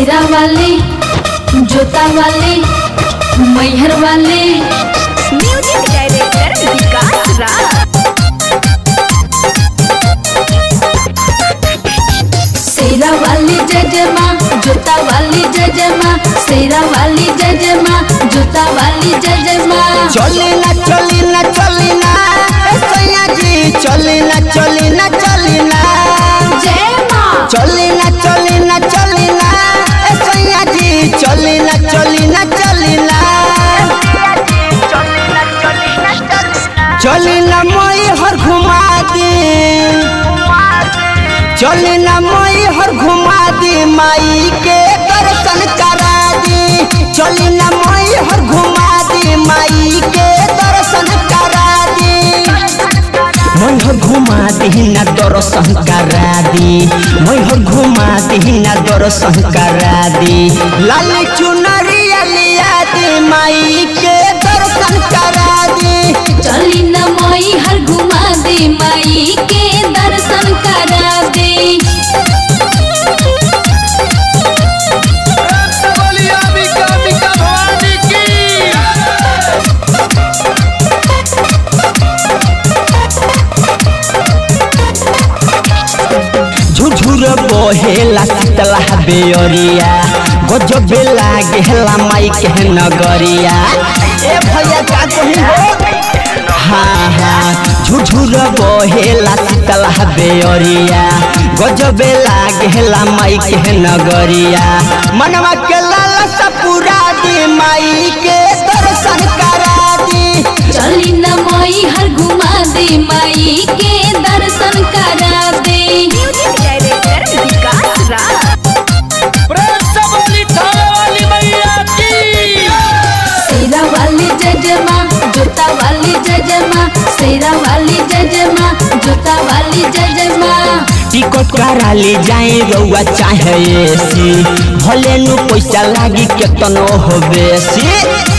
शेरा वाले जोता वाले मैहर वाले म्यूजिक डायरेक्टर विकास राज शेरा वाली जय जय माँ जोता वाली जय जय माँ शेरा वाली जय जय माँ जोता वाली जय जय माँ चली ना चली ना चली ना ए सैया जी चली ना चली ना चली ना जय माँ चली ना चली ना चली ना ए सैया जी चली ना चली ना चली ना चली ना मई हर घुमा दी चली ना मई हर घुमा दी माई के दर्शन करा दी चली ना मई हर घुमा दी माई के दर्शन करा दी मैं हर घुमा दी ना दर्शन करा दी मैं हर घुमा दी ना दर्शन करा दी लाल चुनरिया लिया दी माई के दर्शन करा दी चली न मई हर घुमा दे माई के दर्शन करा दे झुझुर बहेला शीतला बेअरिया गजबे लागेला माई के नगरिया ए भैया का कहीं हो हाँ हाँ झुझुर बहेला शीतला बेअरिया गजबे लागेला माई के नगरिया मनवा के लालसा पूरा दी माई के दर्शन करा दी चली न मई हर घुमा दे माई के दर्शन करा दे म्यूजिक डायरेक्टर विकास राज शेरा वाली जय जय माँ जोता वाली जय जय माँ शेरा वाली जय जय माँ जोता वाली जय जय माँ टिकट करा ले जाए रउआ चाहे एसी भले नु पैसा लागी केतनो हो बेसी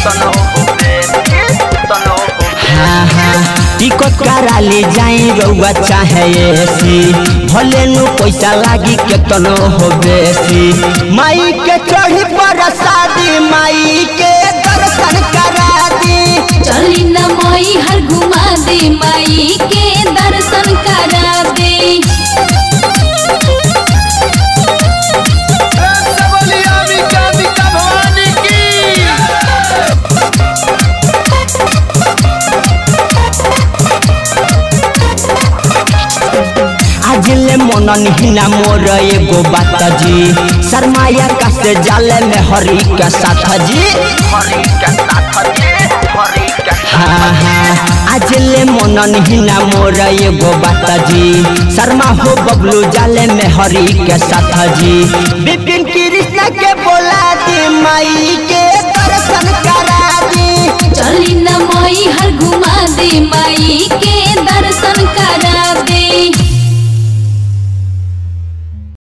हाँ हाँ टिकट करा ले जाए रउआ चाहे एसी भले नु पैसा लागी केतनो हो बेसी माई के चढ़ी पर शादी माई के दर्शन करा दी चली न मई हर घुमा दे माई के दर्शन करा दे आज ले मनन हिना मोर एगो बात जी शर्माया का से जाले में हरी के साथ जी हाँ हाँ आज ले मनन हिना मोर एगो बात जी शर्मा हो बबलू जाले में हरी के साथ जी विपिन कृष्ण के बोला दी माई के दर्शन